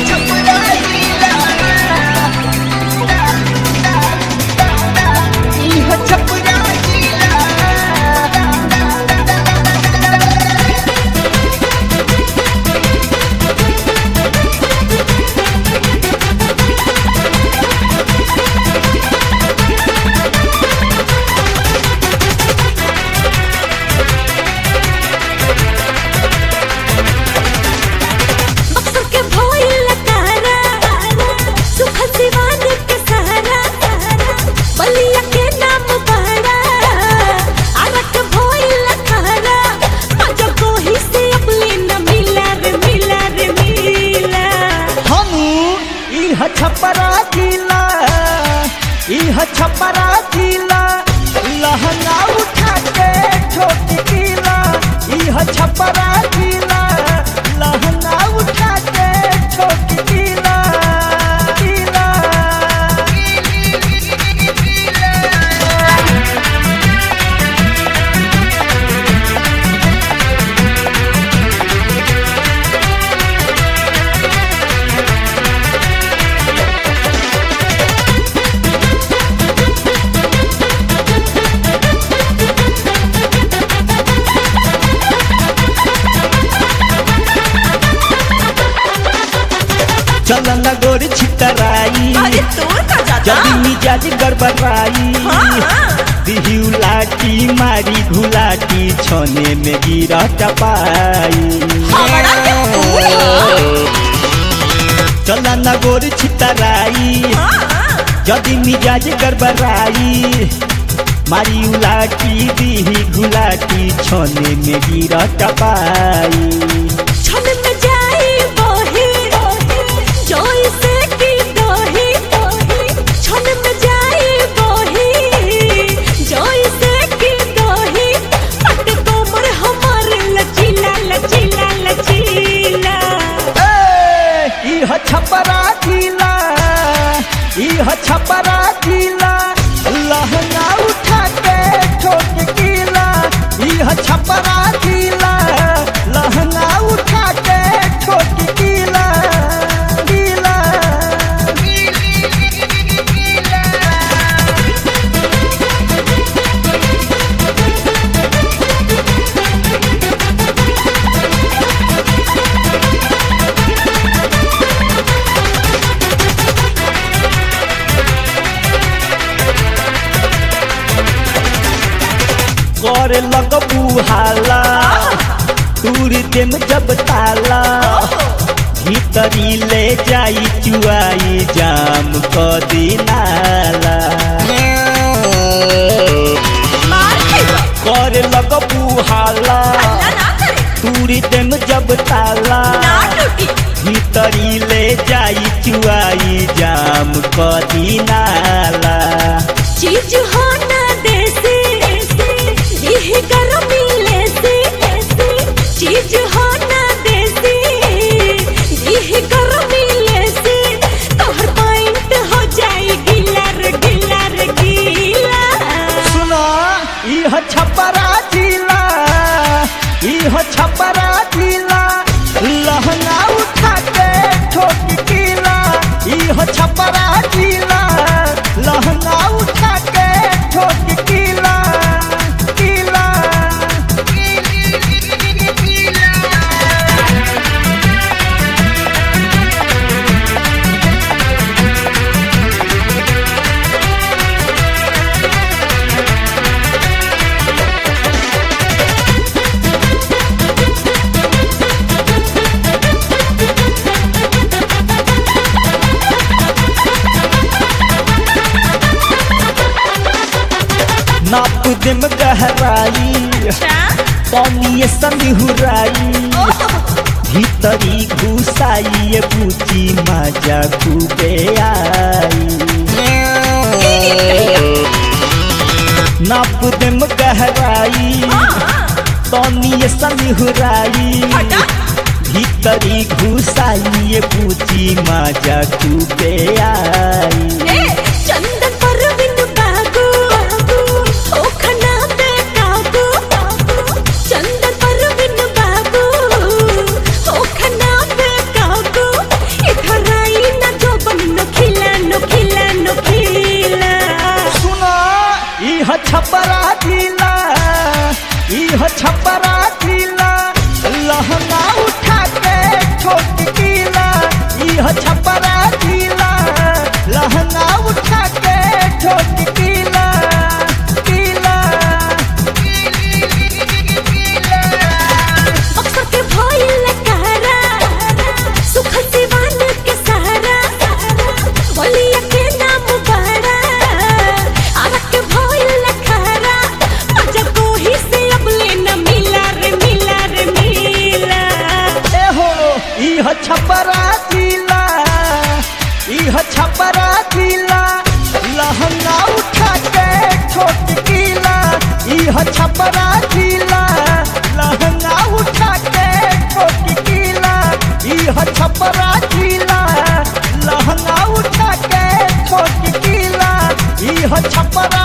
बक्सर के भोइल तारा सुखल सिवान के सहारा बलिया के नाम बड़ा आरक भोइल तारा मजा कोही से अपने न मिला रे मिला रे मिला हम इह छपरा जिला इह छपरा जिला लहंगा उठा के छोटी किला इह छपरा जिला लहंगा उठा के छोटी किला किला चलन गोरी छितराई अरे तोर का जाता जल्दी मिजाज गड़बड़ाई दिहिउ लाठी मारी घुलाटी छने में गिरा टपाई हमारा के फूल चला न गोर छितराई जदी मिजाज गड़बड़ाई मारी उलाटी दिही घुलाटी छने में गिरा टपाई छन में जाई बही जोई से की दोही छन में जाई बही जोई से की दोही पट कोमर हमार लचीला लचीला लचीला ए, इह छपरा जिला इह छपरा जिला लहंगा उठा के ठोक किला इह छपरा जिला लहंगा उठा के ठोक किला किला करे लगबू हाला तूर देम जब ताला भीतरी ले जाई चुआई जाम क दिनाला मार खेबा करे लगबू हाला ना ना करे तूर देम जब ताला ना टूटी भीतरी ले जाई चुआई जाम क दिनाला चीज हो ना देसी देह गरमी लेसी चीज हो ना देसी देह गरमी लेसी तोहर पॉइंट हो जाई गिला रे गिला रे गिला सुना इह छपरा जिला इह छपरा जिला लहंगा उठा के ठोक किला इह छपरा जिला लहंगा उठा के ठोक किला किला नाप देम गहराई पानी सनिहुराई भीतरी घुसाई पूची मजा खूबे आई नाप देम गहराई तनी सनिहुराई भीतरी घुसाई पूची मजा खूबे आई चंदन परविन बाबू ओ खना पे काबू चंदन परविन बाबू ओ खना पे काबू इधर इह छपरा जिला इह छपरा जिला लहंगा उठा के छोट किला इह छपरा जिला लहंगा उठा के छोट किला इह छपरा जिला लहंगा उठा के छोट किला इह छपरा